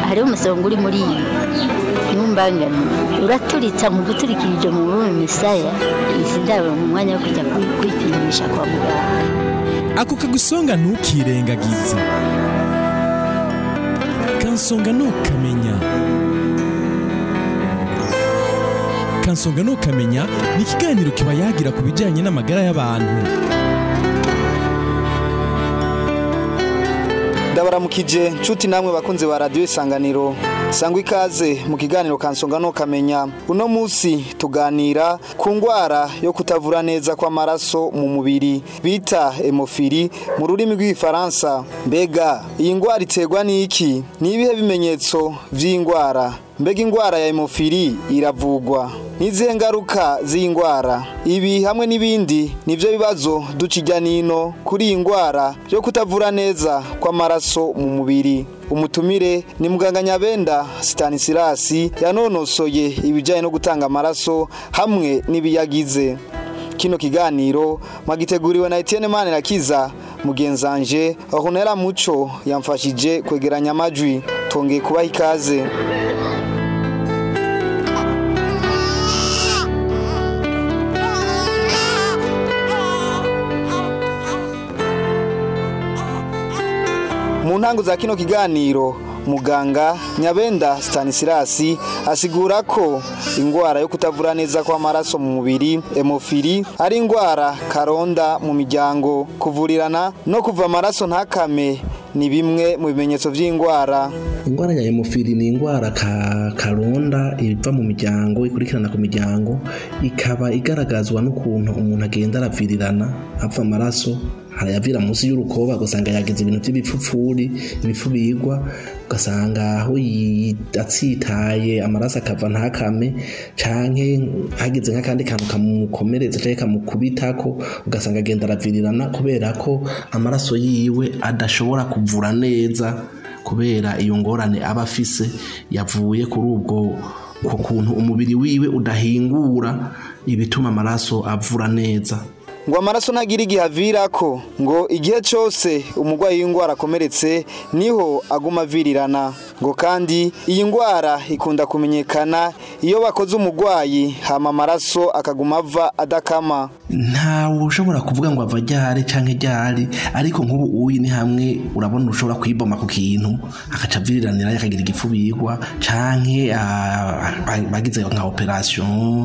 hariho umusonga uri muri iyi ntumbangane uraturitsa mu guturikirije mu bume misaya izi ndabo mu mwanya wo kujya kwi- kwipimisha kwa muganga ako kagusonga ntukirengagize kansonga ntukamenya kansonga ntukamenya ni ikiganiro kiba yagira ku bijyanye n'amagara y'abantu ndabaramukije nshuti namwe bakunze ba radiyo isanganiro sangwa ikaze mu kiganiro kansonga ntukamenya uno munsi tuganira ku ndwara yo kutavura neza kw'amaraso mu mubiri bita hemofili mu rurimi rw'igifaransa mbega iyi ndwara iterwa n'iki ni ibihe bimenyetso by'indwara mbega indwara ya hemofili iravugwa n'izihe ngaruka z'iyi ndwara ibi hamwe n'ibindi nibyo bibazo duca ijya nino kuri iyi ndwara yo kutavura neza kw'amaraso mu mubiri umutumire ni muganga nyabenda sitanisirasi yanonosoye ibijyanye no gutanga amaraso hamwe n'ibiyagize kino kiganiro mwagiteguriwe na Etienne Manirakiza mugenzanje ahonera muco yamfashije kwegeranya amajwi tongeye kubaha ikaze mu ntango za kino kiganiro muganga nyabenda stanisirasi asigura ko indwara yo kutavura neza kw'amaraso mu mubiri hemofili ari indwara karonda mu miryango kuvurirana no kuva amaraso ntakame ni bimwe mu bimenyetso by'indwara indwara ya hemofili ni indwara ka karonda iva mu miryango ikurikirana ku miryango ikaba igaragazwa n'ukuntu umuntu agenda aravirirana ava amaraso harayavira munsi y'urukoba ugasanga yagize ibintu by'ibipfupfuri ibifu bigwa ugasanga aho yi- atsitaye amaraso akava ntakame canke hagize nk'akandi kantu kamukomeretsa canke kamukubitako ugasanga agenda aravirirana kubera ko amaraso yiwe adashobora kuvura neza kubera iyo ngorane aba afise yavuye kuri ubwo ku kuntu umubiri wiwe udahingura ibituma amaraso avura neza ngo amaraso ntagira igihe avirako ngo igihe cyose umurwayi w'indwara akomeretse niho aguma avirirana ngo kandi iyi ndwara ikunda kumenyekana iyo bakoze umurwayi hama amaraso akaguma ava adakama ntawe ushobora kuvuga ngo ava ryari canke ryari ariko nk'ubu uyi ni hamwe urabona ushobora kwiboma ku kintu akaca aviriranira akagira igifu bigwa canke ah, ba- bagize nka operation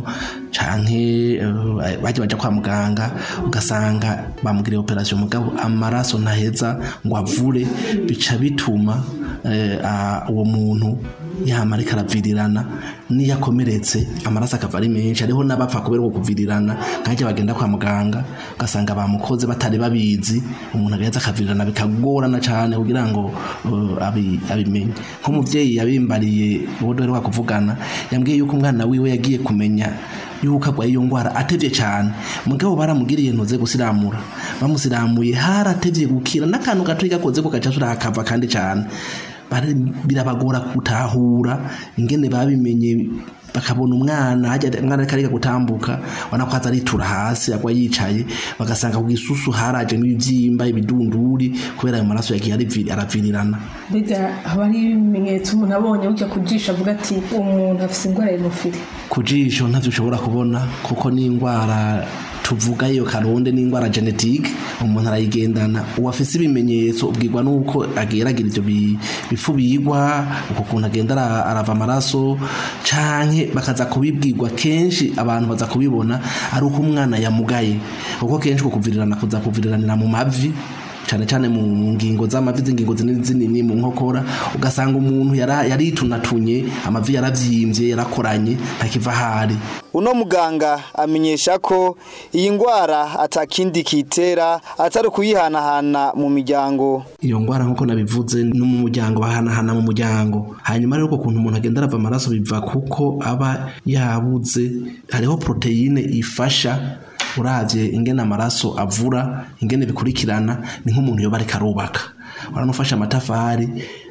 canke eh, baje baja kwa muganga ugasanga bamugiriye operation mugabo amaraso ntaheza ngo avure bica bituma eh, ah, uwo muntu yama ariko aravirirana niyo akomeretse amaraso akava ari menshi hariho n'abapfa kubera uko kuvirirana nkajya bagenda kwa muganga ugasanga bamukoze batari babizi umuntu agaheza akavirirana bikagorana cyane kugira ngo uh, abi- abimenye nk'umubyeyi yabimbariye uwo duheruka kuvugana yambwiye yuko umwana wiwe yagiye kumenya yuko agwaye iyo ndwara atevye cyane mugabo baramugiriye ntuze gusiramura bamusiramuye haratevye gukira n'akantu gato gakoze ko gaca turakava kandi cyane Bari- birabagora gutahura ingene babimenye bakabona umwana hajya umwana ariko ariga gutambuka ubona ko aza aritura hasi agwa yicaye bagasanga ku gisusu harajemo ibibyimba ibidunduri kubera ayo maraso yagiye arivi- aravirirana mbega haba hari ibimenyetso umuntu abonye bujya kujisha avuga ati umuntu afite indwara ya hemofili ku jisho ntavyo ushobora kubona kuko ni indwara tuvuga iyo karonde ni indwara genetike umuntu arayigendana uwafise ibimenyetso ubwirwa nuko agera agira ivyo bi- bifu bigwa uko kuntu agenda ara- arava amaraso canke bakaza kubibwirwa kenshi abantu baza kubibona ari uko umwana yamugaye kuko kenshi uko kuvirirana kuza kuviriranira mu mavi cyane cyane mu ngingo z'amavi z'ingingo zinini zinini mu nkokora ugasanga umuntu yara- yaritunatunye amavi yaravyimbye yarakoranye ntakiva ahari uno muganga amenyesha ko iyi ndwara atakindi kitera atari ukuyihanahana mu miryango iyo ngwara nk'uko nabivuze no mu muryango bahanahana mu muryango hanyuma rero uko kuntu umuntu agenda arava amaraso biva kuko aba yabuze hariho poroteyine ifasha uravye ingene amaraso avura ingene bikurikirana ni nk'umuntu yoba ariko arubaka uranufashe amatafari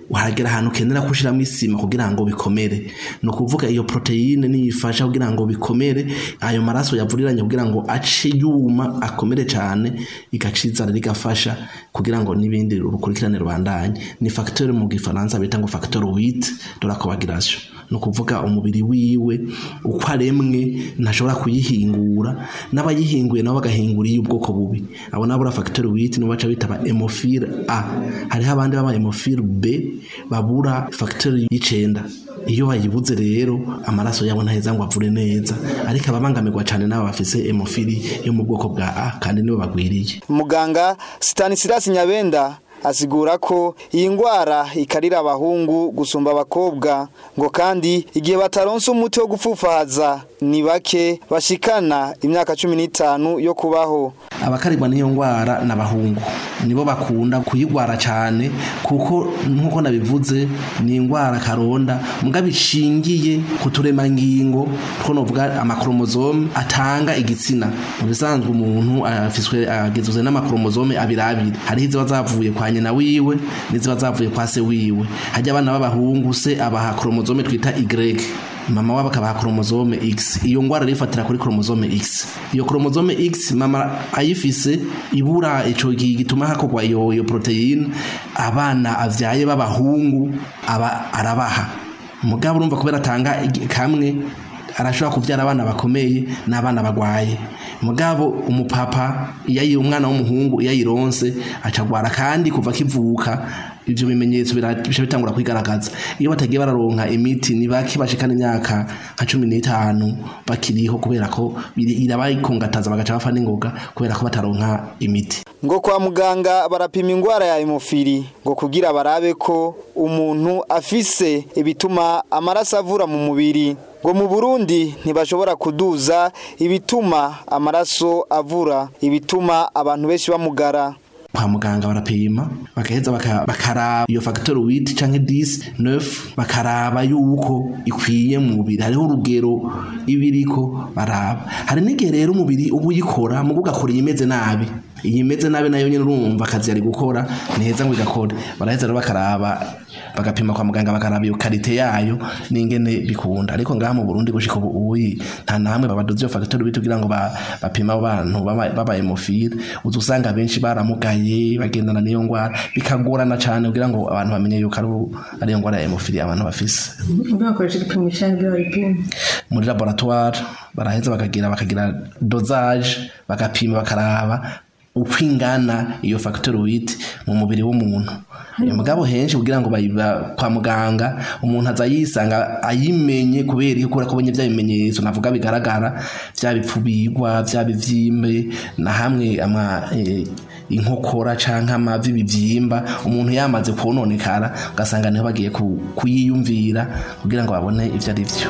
wahagera ahantu ukenera kushiramo isima kugira ngo bikomere ni ukuvuga iyo proteine niyifasha kugira ngo bikomere ayo maraso yavuriranye kugira ngo ace yuma akomere cyane igacizana rigafasha kugira ngo n'ibindi urukurikirane rubandanye ni facteur mu gifaransa bita ngo facteur 8 de la coagulation ni ukuvuga umubiri wiwe uko aremwe ntashobora kuyihingura n'abayihinguye nabo bagahingura iy'ubwoko bubi abo nabo facteur 8 nibo baca bita ba hémophile A hariho abandi baba hémophile B babura facteur y'icenda iyo bayibuze rero amaraso yabo ntaheza ngo avure neza ariko ababangamirwa cyane n'aba bafise hémophile yo mu bwoko bwa A kandi nibo bagwiriye muganga Stanislas Nyabenda asigura ko iyi ngwara ikarira abahungu gusumba abakobwa ngo kandi igihe bataronse umuti wo gupfufahaza ni bake bashikana imyaka cumi n'itanu yo kubaho abakarigwa n'iyo ngwara n'abahungu nibo bakunda kuyigwara cyane kuko nk'uko nabivuze ni ingwara karonda mugabo ishingiye ku turemangingo two novuga amakromozome atanga igitsina mu bisanzwe umuntu afiswe agizwe n'amakromozome abiri abiri hariho iziba zavuye kwa nyina wiwe n'iziba zavuye kwa se wiwe hajya abana b'abahungu se abaha kromozome twita Y mama wabo akabaha kromozome X iyo ngwara rifatira kuri kromozome X iyo kromozome X mama ayifise ibura ico gituma hakogwa iyo iyo proteine abana avyaye b'abahungu aba arabaha mugabo urumva kubera atanga kamwe arashobora kubyara abana bakomeye n'abana bagwaye mugabo umupapa iyo umwana w'umuhungu iyo ayironse acagwara kandi kuva akivuka ivyo bimenyetso bica bitangura kwigaragaza iyo batagiye bararonka imiti ni bake bashikana imyaka nka cumi n'itanu bakiriho kubera ko irabayikongataza bagaca bafa n'ingoga kubera ko bataronka imiti ngo kwa muganga barapima ingwara ya hemofili ngo kugira barabe ko umuntu afise ibituma amaraso avura mu mubiri ngo mu Burundi ntibashobora kuduza ibituma amaraso avura ibituma abantu benshi bamugara kwa muganga barapima bagaheza bakaraba iyo factor 8 canke 10 9 bakaraba yuko ikwiye mu mubiri hariho urugero ibiriko baraba hari n'igihe rero umubiri uba uyikora mu gukora imeze nabi iyi imeze nabi nayo nyine urumva akazi yari gukora niheza ngo igakore baraheza rero bakaraba bagapima kwa muganga bakaraba iyo karite yayo n'ingene bikunda ariko ngaha mu Burundi gushika ubu nta namwe babadoze iyo factor bitugira ngo bapima abantu baba hemophile uzusanga benshi baramugaye bagendana n'iyo ngwara bikagorana cyane kugira ngo abantu bamenye yuko ari iyo ngwara ya hemophile abantu bafise bakoresha igipimo cyangwa baripima muri laboratoire baraheza bakagira bakagira dosage bagapima bakaraba uko ingana iyo factor 8 mu mubiri w'umuntu uyu mugabo henshi kugira ngo bayiba kwa muganga umuntu aza yisanga ayimenye kubera yuko akabonye bya bimenyetso navuga bigaragara bya bipfubirwa bya bivyimbe na hamwe ama e, inkokora canke amavi bivyimba umuntu yamaze kononekara ugasanga niho bagiye kuyiyumvira kugira ngo babone ivyo ari vyo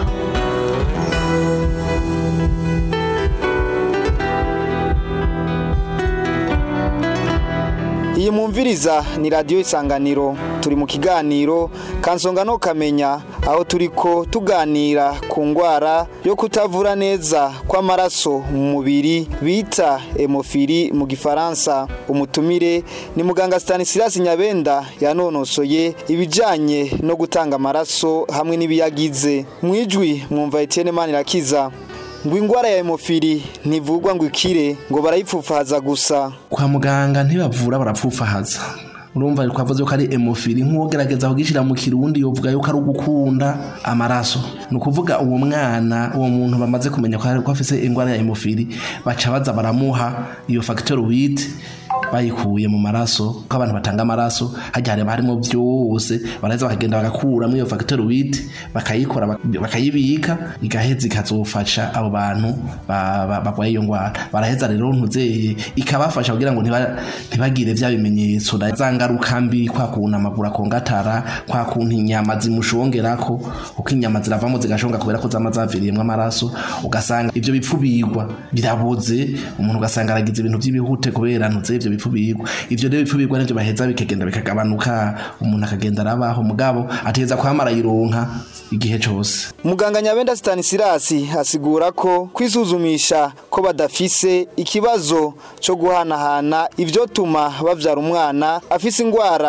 iyi mwumviriza ni radiyo isanganiro turi mu kiganiro kansonga no kamenya aho turi ko tuganira ku ndwara yo kutavura neza kw'amaraso mu mubiri bita hemofili mu gifaransa umutumire ni muganga Stanislas nyabenda yanonosoye ibijyanye no gutanga amaraso hamwe n'ibiyagize mu ijwi mwumva Etienne Manirakiza ngo ingwara ya hemofili ntivugwa ngo ikire ngo barayipfufahaza gusa kwa muganga ntibavura barapfufahaza urumva twavuze ko ari hemofili nk'uwogerageza kugishyira mu kirundi yovuga yuko ari ugukunda amaraso ni ukuvuga uwo mwana uwo muntu bamaze kumenya ko afite indwara ya hemofili baca baza baramuha iyo factor 8 bayikuye mu maraso ko abantu batanga amaraso hajya harimo harimo byose baraheza bakagenda bagakuramo iyo factor 8 bakayikora bakayibika igaheza ikazofasha abo bantu barwaye iyo ndwara baraheza rero ntuzeye ikabafasha kugira ngo ntibagire bya bimenyetso za ngaruka mbi kwa kuntu amaguru akongatara kwa kuntu inyama zimushongerako uko inyama ziravamo zigashonga kubera ko zama zaviriyemo amaraso ugasanga ibyo bipfubirwa biraboze umuntu ugasanga aragize ibintu by'ibihute kubera ntuzeye ibyo bipfubirwa ivyo rero bipfubirwa nivyo baheza bikagenda bikagabanuka umuntu akagenda arabaho mugabo ateza kwamara yironka igihe cose muganga nyabenda Stanislas asigura ko kwisuzumisha ko badafise ikibazo cyo guhanahana ivyo tuma bavyara umwana afise ingwara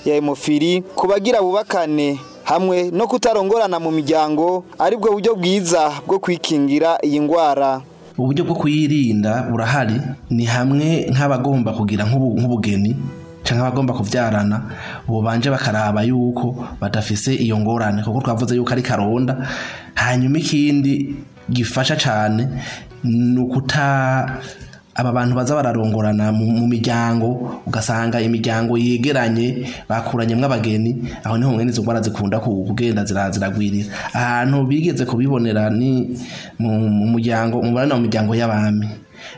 ya hemofili ku bagira bubakane hamwe no kutarongorana mu miryango aribwo buryo bwiza bwo kwikingira iyi ndwara uburyo bwo kuyirinda burahari ni hamwe nk'abagomba kugira nk'ubu- nk'ubugeni cyangwa abagomba kubyarana bubanje bakaraba yuko badafise iyo ngorane kuko twavuze yuko ari karonda hanyuma ikindi gifasha cyane ni ukuta aba bantu baza bararongorana mu mu miryango ugasanga imiryango yegeranye bakuranyemo abageni aho niho mwene izo ndwara zikunda ku- kugenda zira- ziragwirira ahantu bigeze kubibonera ni mu mu muryango umubare mu miryango y'abami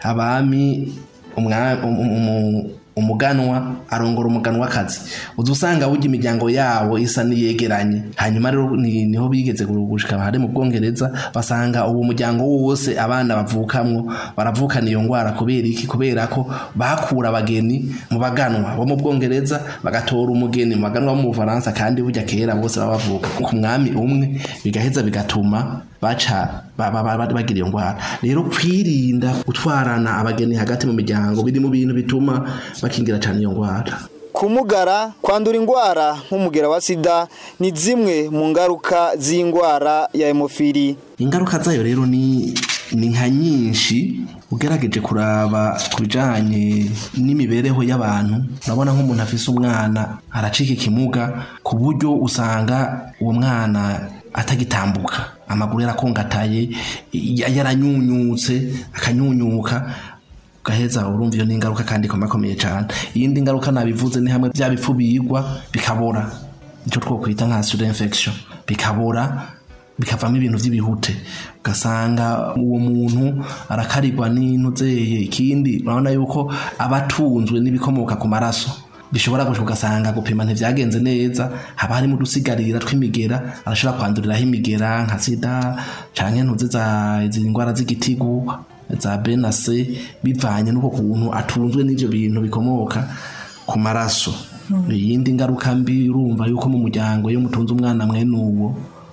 abami umwa- um- um- um- umuganwa arongora umuganwakazi uza usanga burya imiryango yabo isa niyegeranye hanyuma rero ni- niho bigeze gushika hari mu bwongereza basanga uwo muryango wose abana bavukamwo baravukana iyo ndwara kubera iki kubera ko bakura abageni mu baganwa bo mu bwongereza bagatora umugeni mu baganwa bo mu bufaransa kandi burya kera bose baba bavuka ku mwami umwe bigaheza bigatuma baca ba- ba- ba- bagira iyo ndwara rero kwirinda gutwarana abageni hagati mu miryango biri mu bintu bituma bakingira cyane iyo ndwara kumugara kwandura indwara nk'umugera wa sida ni zimwe mu ngaruka z'indwara ya hemofili ingaruka zayo rero ni ni nka nyinshi ugerageje kuraba ku bijyanye n'imibereho y'abantu urabona nk'umuntu afise umwana aracika ikimuga ku buryo usanga uwo mwana atagitambuka amaguru yarakongataye ya- yaranyunyutse akanyunyuka ugaheza urumva iyo ni ingaruka kandi ikomakomeye cyane iyindi ngaruka nabivuze ni hamwe bya bipfu biyigwa bikabora icyo twokwita nka sura infection bikabora bikavamo ibintu by'ibihute ugasanga uwo muntu arakarirwa n'intuzeye ikindi urabona yuko aba atunzwe n'ibikomoka ku maraso bishobora gushika ugasanga gupima ntivyagenze neza haba harimo udusigarira tw'imigera arashobora kwanduriraho imigera nka sida canke ntuzi za izi ndwara z'igitigu za B na C bivanye n'uko kuntu atunzwe n'ivyo bintu bikomoka ku maraso iyindi ngaruka mbi urumva yuko mu muryango iyo mutunze umwana mwene uwo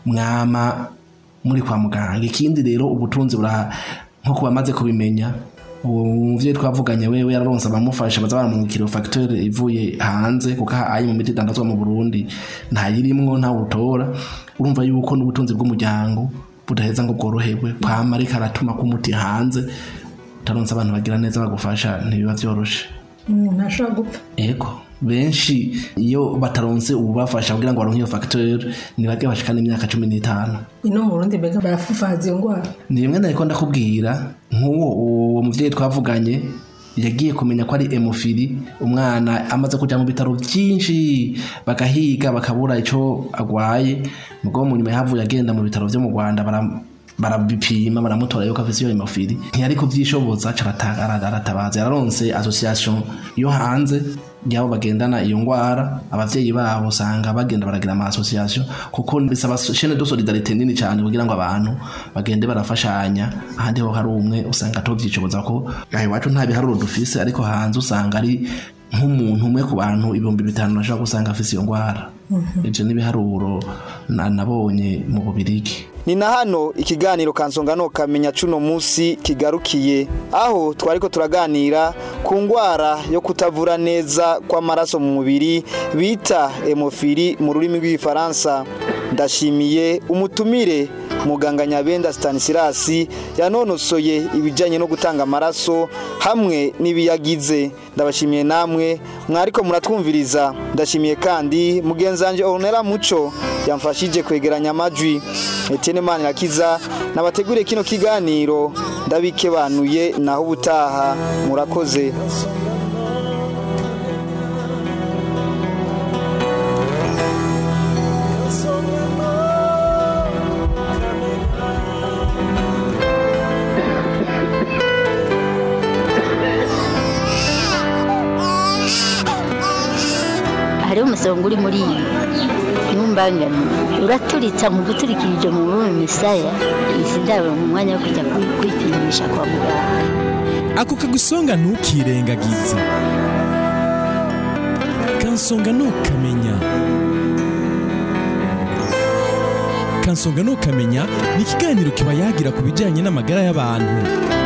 mwama muri kwa muganga ikindi rero ubutunzi bura nko kuba amaze kubimenya uwo muvyeyi twavuganye wewe yararonse abamufasha baza baramwungikira facteur ivuye hanze kuko ayi mu miti idandazwa mu Burundi ntayirimwo nta utora urumva yuko n'ubutunzi bw'umuryango budaheza ngo bworoherwe kwama ariko aratuma k'umuti hanze utaronse abantu bagira neza bagufasha ntibiba vyoroshe umuntu ashobora gupfa ego benshi iyo bataronse ububafasha kugira ngo baronke iyo facteur ni bage bashikana imyaka cumi n'itanu ino mu rundi mbega barafufaza iyo ndwara ni bimwe nariko ndakubwira nk'uwo uwo muvyeyi twavuganye yagiye kumenya ko ari hemofili umwana amaze kuja mu bitaro byinshi bagahiga bakabura ico agwaye mugabo mu nyuma yahavuye agenda mu bitaro vyo mu rwanda bara barabipima baramutora yuko afise iyo hemofili ntiyari kuvyishoboza aca arata- ara- aratabaza yararonse association yo hanze yabo bagendana iyo ngwara abavyeyi babo usanga bagenda baragira ama association kuko bisaba chaîne de solidarité nini cyane kugira ngo abantu bagende barafashanya ahandi ho hari umwe usanga atovyicoboza ko aho iwacu nta biharuro dufise ariko hanze usanga ari nk'umuntu umwe ku bantu ibihumbi bitanu nashobora gusanga afise iyo ngwara ivyo n'ibiharuro na- nabonye mu bubirigi ni na hano ikiganiro kansongano kamenya cuno musi kigarukiye aho twariko turaganira ku ngwara yo kutavura neza kw'amaraso mu mubiri bita hemofili mu rurimi rw'igifaransa ndashimiye umutumire muganga nyabenda Stanislas yanonosoye ibijyanye no gutanga amaraso hamwe n'ibiyagize ndabashimiye namwe mwariko muratwumviriza ndashimiye kandi mugenzi wanjye Ornella Muco yamfashije kwegeranya amajwi Etienne Manirakiza nabateguriye kino kiganiro ndabikebanuye naho ubutaha murakoze hariho umusonga uri muri iyi ntumbangane uraturitsa mu guturikirije mu rurimi misaya izi ndabo mu mwanya wo kujya kwi- kwipimisha kwa muganga ako kagusonga ntukirengagize kansonga ntukamenya kansonga ntukamenya ni ikiganiro kiba yagira ku bijyanye n'amagara y'abantu